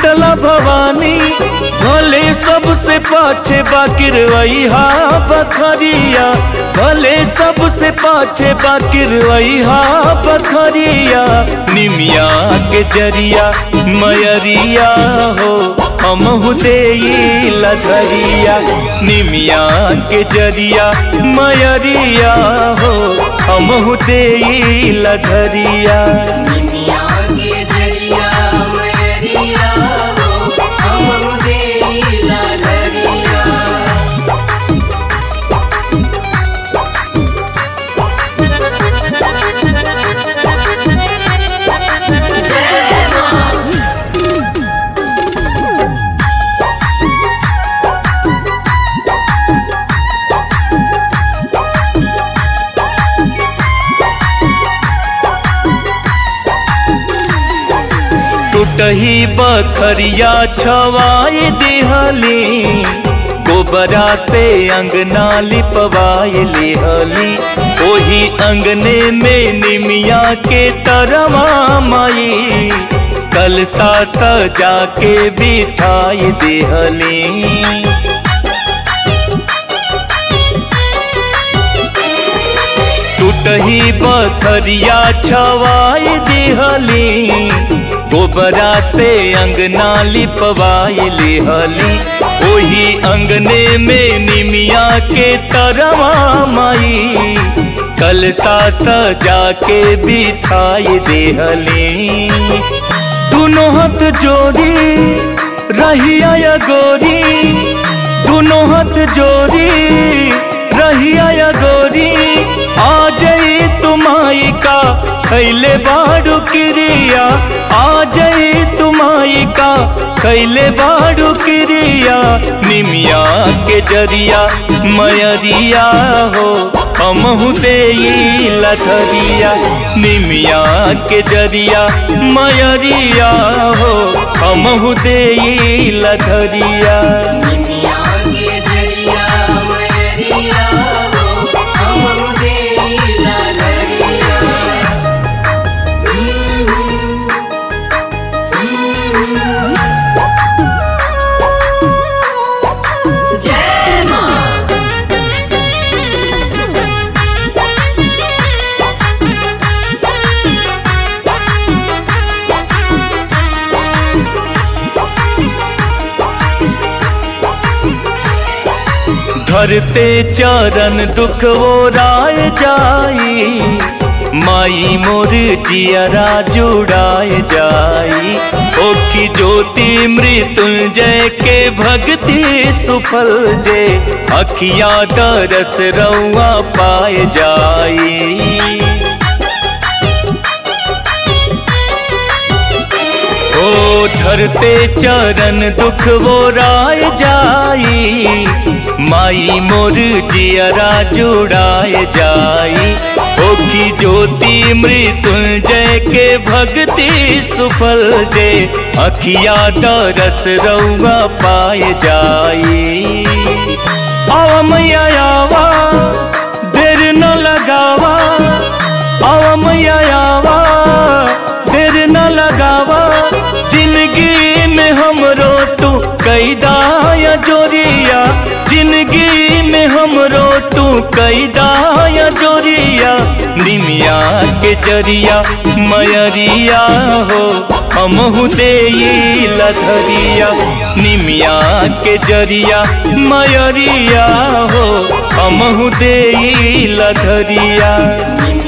शीतला भवानी भले सबसे पाछे बाकिर वैहा बखरिया भले सबसे पाछे बाकिर वैहा बखरिया निमिया के जरिया मयरिया हो हमहु देई लधरिया निमिया के जरिया मयरिया हो हमहु देई लधरिया निमिया के दरिया मयरिया हो हम देला दरिया जय मां टूटही बखरिया छवाए दिहली गोबरा से अंगना लिपवाए लिहली ओही अंगने में निमिया के तरवा माई कलसा सजा के बिठाई दिहली टूटही बखरिया छवाई दिहली गोबरा से अंगना लिपवाई लिहली ओही अंगने में निमिया के तरवा माई कलसा सजा के बिठाई देहली दोनों हाथ जोड़ी रहिया या गोरी दोनों हाथ जोड़ी रहिया या गोरी आ जाई तुमाई का कैले बाड़ू क्रिया आ जाई तुमाई का कैले बाड़ू क्रिया निमिया के जरिया मयरिया हो हमहु देई लथरिया निमिया के जरिया मयरिया हो हमहु देई लथरिया निमिया के दरिया मयरिया हो हम देला दरिया जय मां धरते चरण दुख वो राय जाई माई मोर जियरा जुड़ाए जाई ओखी ज्योति मृत्युंजय के भक्ति सुफल जे अखिया दरस रउआ पाए जाई ओ धरते चरण दुख वो राय जाई माई मोर जियरा जुड़ाए जाई ओखी ज्योति मृत्युंजय के भक्ति सुफल जे अखिया दरस रउआ पाए जाई आवा मैया आवा देर न लगावा आवा मैया आवा देर न लगावा जिंदगी में हमरो तू कैदाया जोरिया जिंदगी में हमरो तू कैदाया जोरिया निमिया के जरिया मयरिया हो हमहु देई लधरिया निमिया के जरिया मयरिया हो हमहु देई लधरिया निमिया